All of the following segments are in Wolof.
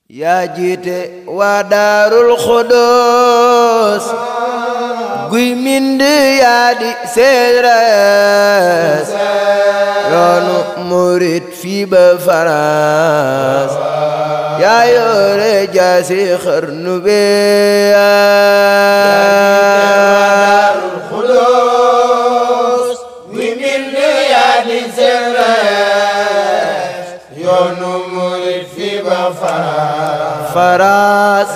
yaa jiite waa daarul xudoos guy mind yaa di seeres yoonu murit fii ba faraas yaa yoore jaasi xarnu bee faraas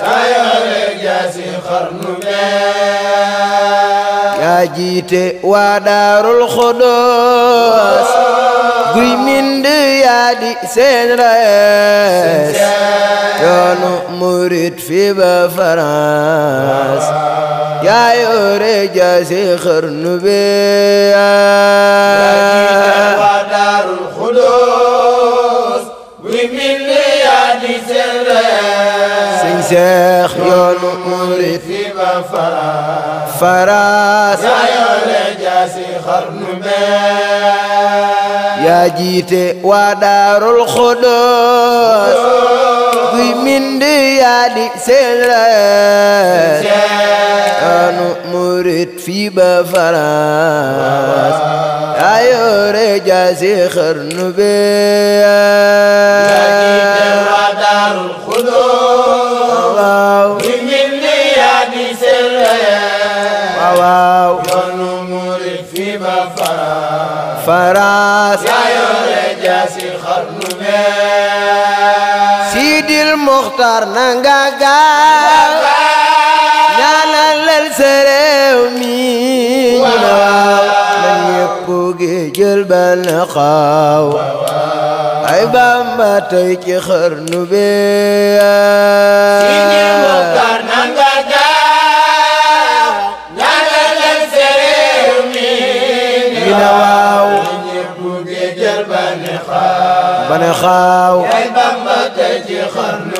yaa jiite waa daarul xudoos guy mind yaa di seen rees yoonu murit fi ba faraas yaa yoore jaasi xarnu bee waa daarul xudoos guy mind yaa di seen rees sëñ Seex yoonu murit fi ba faraas faraas yaa yoore jaasi xarnu bee yaa jiite waa daarul xudoos guy mind yaa di seen rees yoonu murit fii ba faraas yaa yoore jaasi xarnu bee waa daarul xudoos waaw guy mind yaa di seen rees waaw waaw yoonu murit fi ba faraas faraas yaa yoore jaasi xarnu bee Sidil Muxtaar nanga gaaw ñaanalal sa réew mi ñu ne waaw na ñépp gi jël bal na xaaw ay Bamba tey ci xarnu bee Sidi Muxtaar nanga gaaw ñaanalal sa réew mi ñu ne waaw ñépp géejal ba ne xaaw ba ne xaaw yaay Bamba tey ci xarnu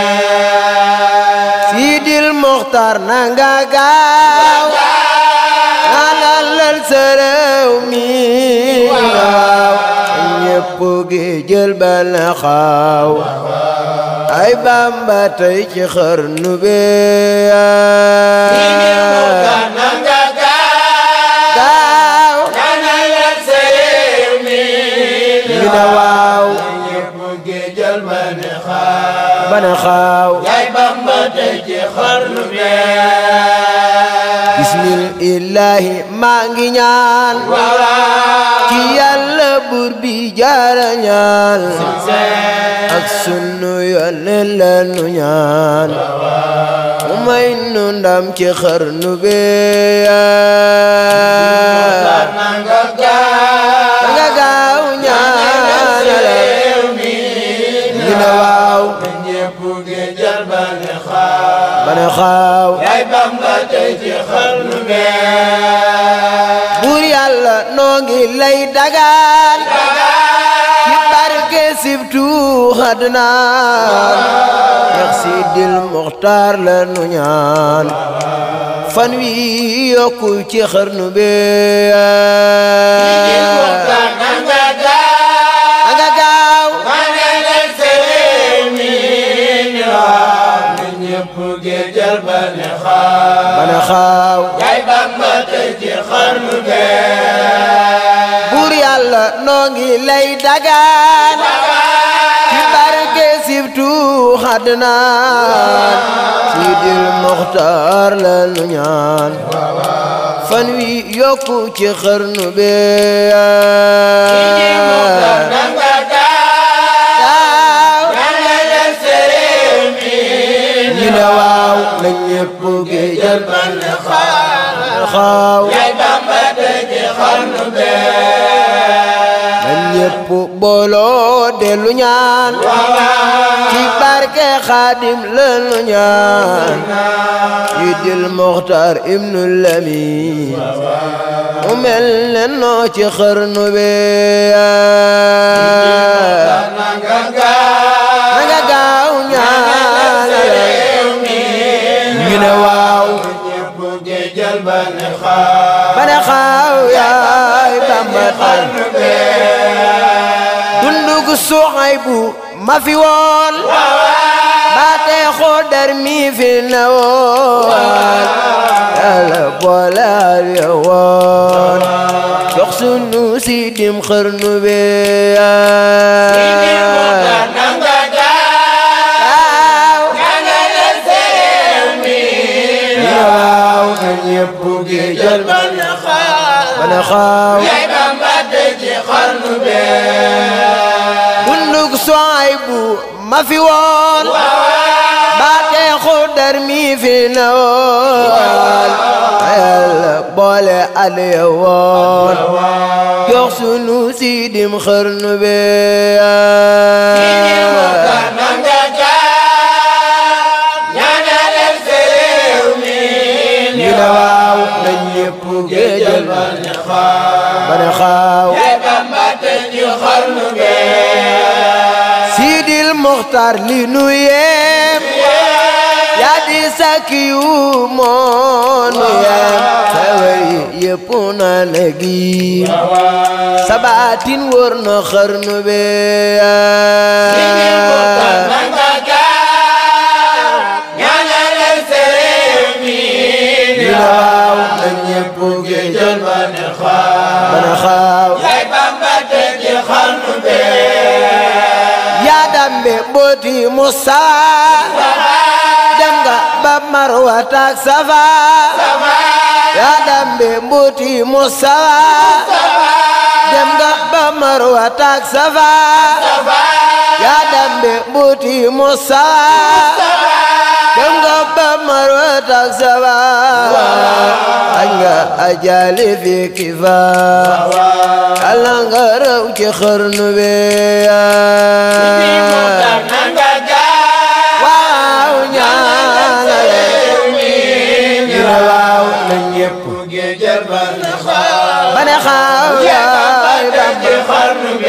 bee Sidil Muxtaar nanga gaaw ñaanalal sa réew mi waaw ñépp gi jël bal na xaaw ay Bamba tey ci xarnu bee Sidi Muxtaar nanga gaaw gaaw ñaanalal sa réew mi ñu ne waaw ñépp géejal ba ne xaaw ba ne xaaw yaay Bamba tey ci xarnu bee bismil illaahi maa ngi ñaan ci yàlla buur bi jaara ñaan ak sunu yónneen la nu ñaan mu may nu ndam ci xarnu bee nanga gaaw nga gaaw ñaanale ñu ne waaw ñépp géejal ba ne xaaw ba ne xaaw yaay Bamba tey ci xarnu bee buur yàlla noo ngi lay dagaan ci barke sibtu xadnaan yax sidil muxtaar la nu ñaan fan wi yokku ci xarnu bee Muxtaar nanga gaaw nga gaaw ñaanalal sa réew mi ni waaw na ñépp géejal ba ne xaaw ba ne xaaw yaay Bamba tey ci xarnu bee buur yàlla noo ngi lay dagaan ci barke sibtu xadnaan sidil muxtaar la nu ñaan fan wi yokku ci xarnu Muxtaar bee nanga gaaw gaaw ñaanalal sa réew mi ñu ne waaw na ñépp géejal ba ne xaaw xaaw yaay Bamba tey ci xarnu bee na ñépp booloo dellu ñaan ci barke xaadim lanu ñaan yi dil muxtaar ibnu lamin mu mel ne noo ci xarnu bee nanga gaaw na nga gaaw ñaanale ñu ne waaw ñépp géejal ba ne xaaw ba ne xaaw yaay bamba tay xarnu bee dundu gu suuxay bu ma fi woon ba fi newoon yàlla boole al yowoon jox sunu siidim xarnu bi waaw waaw na ñépp gi jël bana xaaw bunduk soay bu ma fi woon baate xudar mi fi na woon yàlla boole al yowoon jox sunu siidim xarnu bi ñu ne waaw na ñépp géejal bana xaaw Sidil Muxtar li nu yeem yaa di sakki yu moonu yeem xewar yi yépp na na giim sabaatin wër na xarnu be ñu ne waaw na ñépp géejal bana xaaw yaa dambe mbooti Musa dem nga ba Marwa tak Safa yaa dambe mbooti Musa dem nga ba Marwa tak Safa yaa dambe mbooti Musa dem nga ba Marwa tak Safa añ nga ajali fi kifa Yàlla nga raw ci xarnu bi waaw ñaanale ñu ne waaw na ñépp ba ne xaaw yaay Bamba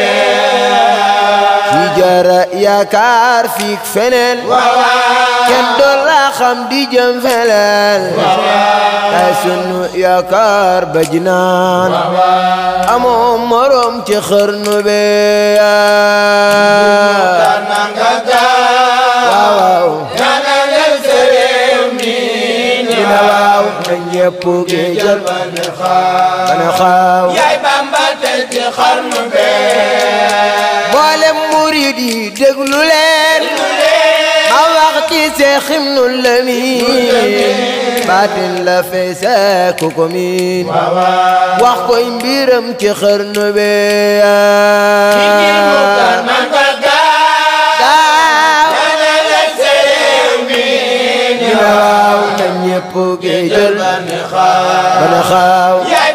ci jara yaakaar fiik feneen kenn doon la xam di jëm feneen ay sunu yaakaar ba jinaan amoo morom ci xarnu bi waaw waaw ñu ne waaw na ñépp gi jël bana xaaw mboolem murid yi déglu leen ma wax ci Seex Ibnu Lamin baatin la feese ku ko miin wax koy mbiram ci xarnu bi daaw ñu ne waaw na ñépp gi jël bana xaaw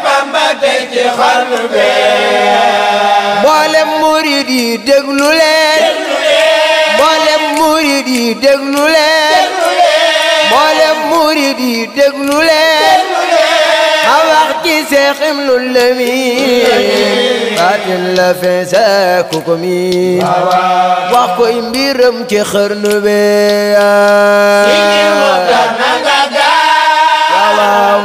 mboolem murid yi déglu leen mboolem murid yi déglu leen mboolem murid yi déglu leen ma wax ci Seex Ibnu Lamin baatin la feese ku ko miin wax koy mbiram ci xarnu bi waaw waaw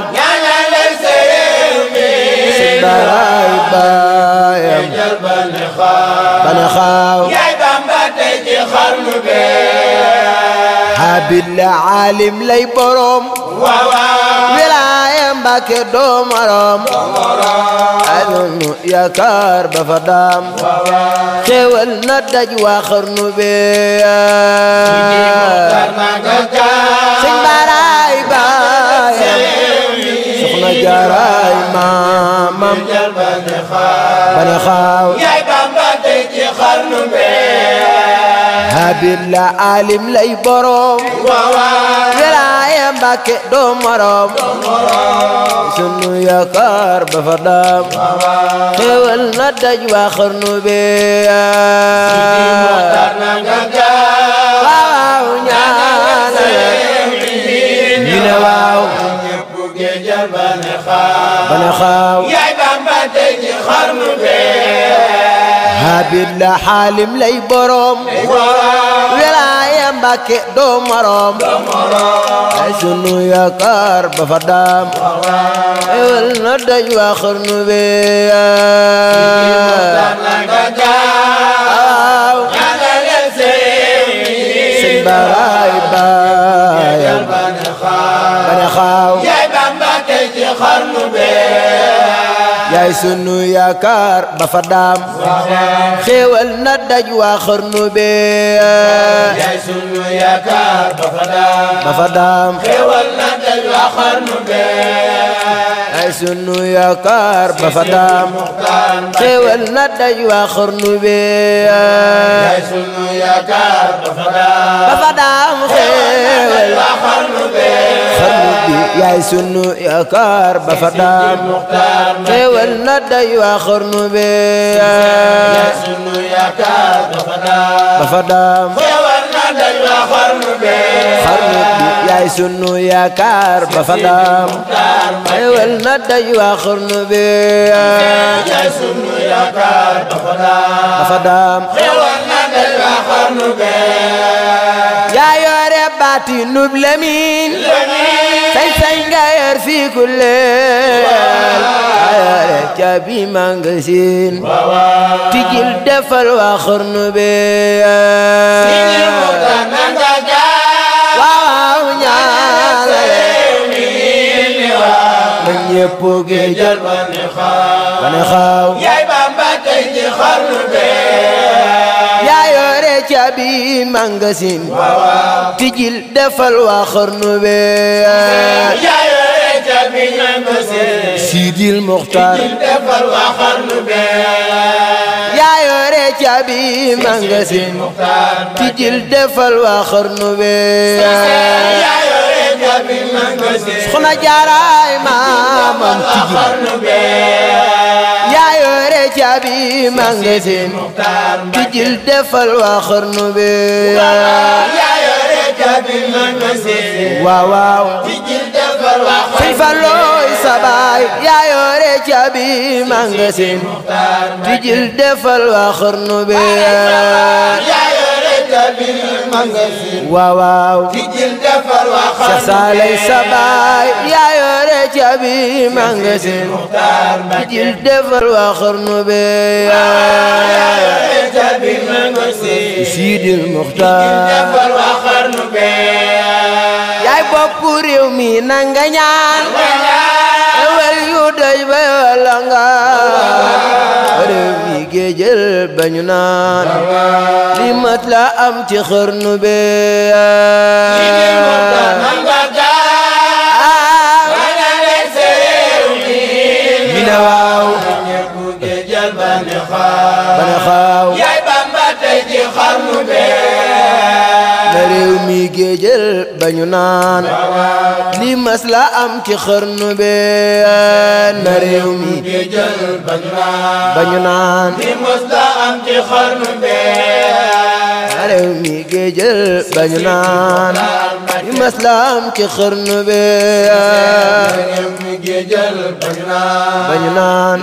sëñ baraay baayam bana xaaw habib la alim lay borom wilaaya Mbàkke doo morom adunu yaakaar ba fa daam xéewal na daj waa xarnu be sëñ baraay baayam soxna jaaraay maamam bana xaaw habib la alim lay borom wilaaya Mbàkke doo morom sunu yaakaar ba fa daam xéewal na daj waa xarnu be waaw ñaanale ñu ne waaw bana xaaw habib la xaalim lay borom wilaaya Mbàkke doo morom ay sunu yaakaar ba fa daam ewel na daj waa xarnu be waaw sëñ baraay baayam xarnu bee yaay sunu yaakaar ba fa daam xéewal na daj waa xarnu bee yaay sunu yaakaar ba fa daam ba fa daam xéewal na daj waa xarnu bee yaay sunu yaakaar ba fa daam xéewal na daj waa xarnu bee yaay sunu yaakaar ba fa daam ba fa daam xéewal waa xarnu bee xarnu bi yaay sunu yaakaar ba fa daam muxtaar xéewal na daj waa xarnu bee yaay sunu yaakaar ba fa daam ba fa daam xéewal na daj waa xarnu bee xarnu bi yaay sunu yaakaar ba fa daam xéewal na daj waa xarnu bee yaay sunu yaakaar ba fa daam ba fa daam xéewal na daj waa xarnu bee yaa yore baati nub lemin sañ sañ nga yor fii ku leel yaa yore caabi magasin tijil defal waa xarnu bee waaw ñaale na ñépp gi jël ba ne xaaw yaay Bamba tey ci xarnu bee yaa yore caabi magasin tijil defal waa xarnu bee yaay yore caabi magasin Sidil Muxtaar defal waa xarnu bee yaa yore caabi magasin tijil defal waa xarnu bee yaa yore caabi magasin Soxna Jaaraay maamam tijil xarnu bee yaa yore caabi magasin tijil defal waa xarnu bee yaa yore caabi magasin waaw waaw tijil defal waa Sëñ Fallooy sabaay yaa yore caabi magasin tijil defal waa xarnu bee yaa yore caabi magasin waaw waaw tijil defal waa Cheikh xarnu Salay bee sabaay yaa yore caabi magasin tijil defal waa xarnu bee yaa yore caabi magasin Sidil Muxtaar defal waa xarnu bee yaay bopp réew mi nanga ñaan ewel yu doy ba wala nga réew mi géejël bañu naan li mat la am ci xarnu bee mi ne waaw ba ne xaaw na réew mi géejël bañu naan li mas la am ci xarnu bee na réew mi bañu naan na réew mi géejël bañu naan li mas la am ci xarnu bee bañu naan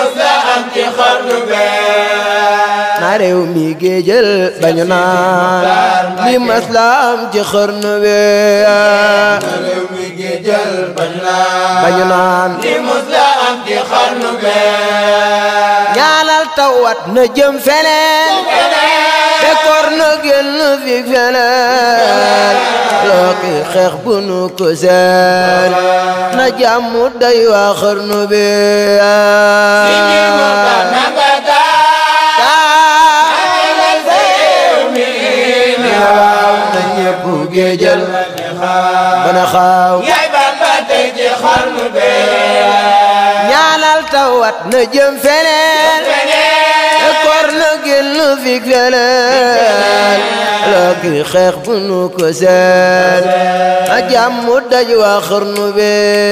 na réew mi géejël bañu naan li mas la am ci xarnu bee bañu naan ñaanal tawat na jëm feneen bekkoor na génn fi feneen looki xeex bu nu ko seen na jàmm day waa xarnu bi waaw na ñépp géejal bana xaaw yaay Bamba tey ci xarnu bee ñaanal tawat na jëm feneen bekkoor na génn fi feneen looki xeex bu nu ko seen na jàmm daj waa xarnu bi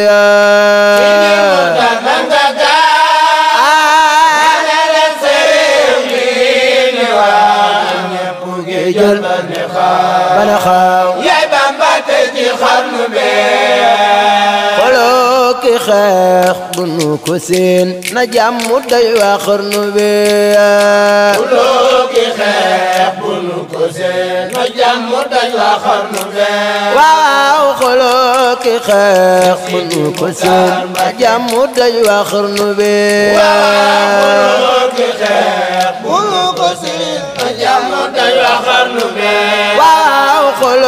géejal bana xaaw yaay Bamba tey ci xarnu bee xoloo ki xeex bu nu ko seen na jàmm day waa xarnu bi loo ki xeex bu nu ko seen na jàmm daj waa xarnu bee waaw xoloo ki xeex bu nu ko seen na jàmm day waa xarnu bi loo ki xeex bu nu ko seen na jàmm daj waa xarnu bee waaw xoloo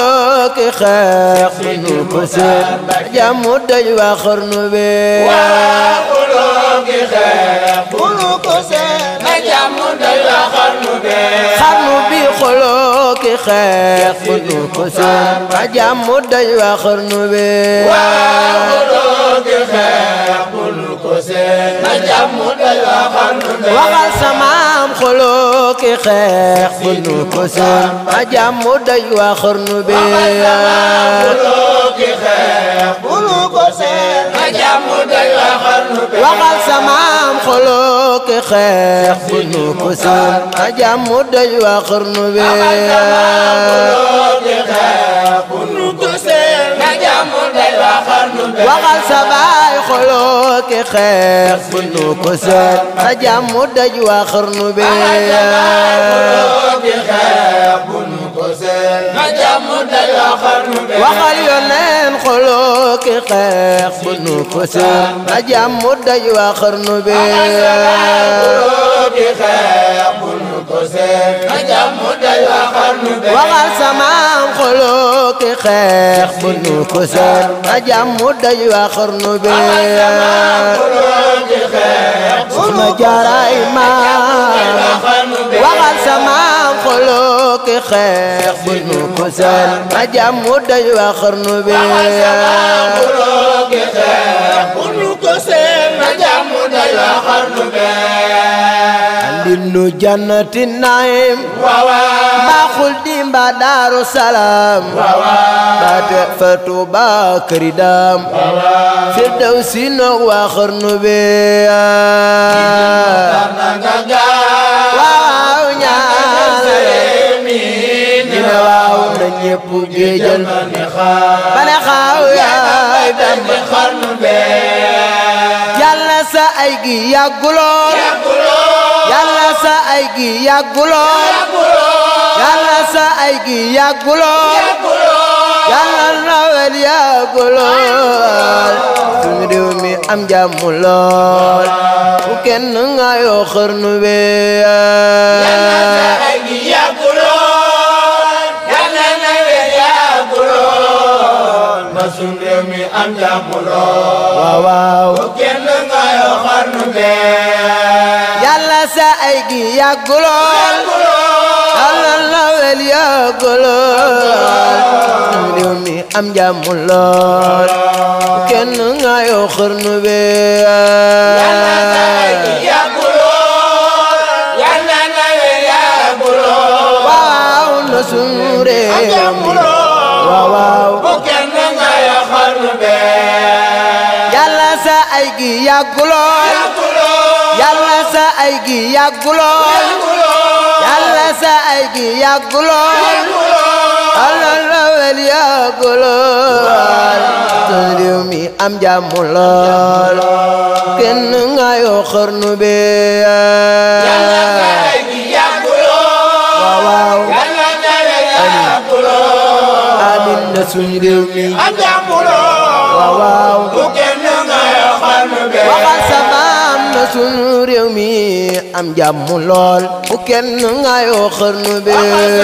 ki xeex nu ko seen jàmm daj waa xarnu bi waa xuloo ki xeex nu ko seen na jàmm daj waa xarnu bi xarnu bi xoloo ki xeex nu ko seen jàmm daj waa xarnu bi waa xuloo ki xeex nu ko seen na jàmm daj waa xarnu bi waxal samaam xoloo ki xeex nu ko seen jàmm daj waa xarnu bi xuloo ki xeex nu ko seen na jàmm daj waa xarnu bi waxal samaam xoloo ki xeex nu ko seen jàmm daj waa xarnu bi xuloo ki xeex nu ko seen na jàmm daj waa xarnu bi waxal sa baay xoloo ki xeex nu ko seen jàmm daj waa xarnu bi xuloo ki xeex nu ko seen na jàmm daj waa xarnu bi waxal yoneen xoloo ki xeex nu ko seen jàmm daj waa xarnu bi xuloo ki xeex nu ko seen na jàmm daj waa xarnu bi waxal samaam xoloo ki xeex nu ko seen jàmm daj waa xarnu bi xuloo ki xeex suma jaaraay maam xarnu bi waxal samaam xoloo ki xeex nu ko seen jàmm daj waa xarnu bi xuloo ki xeex nu ko seen na jàmm daj waa xarnu bi andinu jannati naim waawaa baaxul di mbaa daaru salaam baate fa tuuba këri daam firdaw si noog waa xarnu bi na nga gaaw waaw ñaanale dina waaw na ñépp géejal ni xaar bane xaaw yaay Bamba di xarnu bi yàlla sa ay gi yàggulool yàlla sa ay gi yàggulool yàlla sa ay gi yàggulool yàlla nawel yàggulool suñu réew mi am jàmm lool bu kenn nga yoo xarnu bi ay gi yàgguloon yàlla na wér yàgguloon ba sun réew mi am jàmm lool waaw waaw kenn nga yoo xarnu bee yàlla sa ay gi yàggulool yàlla nawel yàggulool suñu réew mi am jàmm lool bu kenn nga yoo xarnu bi ay gi yàgguloon yàlla na wér yàgguloon waaw na suñu réew mi waaw waaw kenn nga yoo xarnu bee yàlla sa ay gi yàggulool yàlla sa ay gi yàggulool yàlla sa ay gi yàggulool yàlla nawel yàggulool suñu réew mi am jàmm lool kenn nga yoo xarnu bi ay gi yàgguloon waaw waaw yàlla na wér yàgguloon amin na suñu réew mi am jàmm lool waaw waaw bu kenn nga yoo xarnu bee waxal sa maam na sunu réew mi am jàmm lool bu kenn nga yoo xarnu bi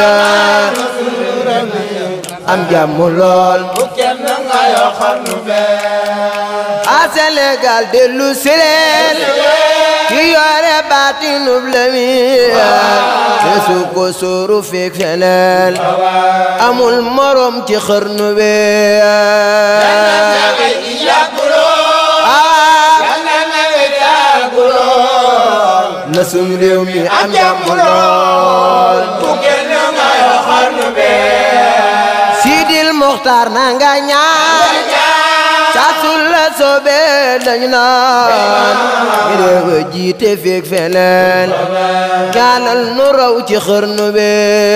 am jàmm lool bu kenn nga yoo xarnu bee a Sénégal dellu si leen ki yore baatinub Lamin te su ko sóoru feek feneen amul morom ci xarnu bi ay gi yàgguloon ah yàlla na wér yàgguloon na sunu réew mi am jàmm lool bu kenn nga yoo xarnu bee Sidil Mokhtar na nga ñaan saasul la soobee dañu naan ñu réew a jiite feek feneen ñaanal nu raw ci xërnu bi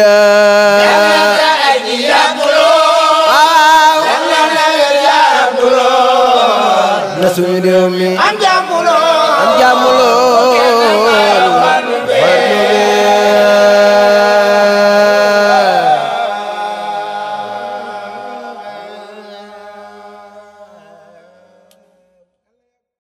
ay gi yàgguloon waaw yàlla na wér yàgguloon na suñu réew mi am jàmm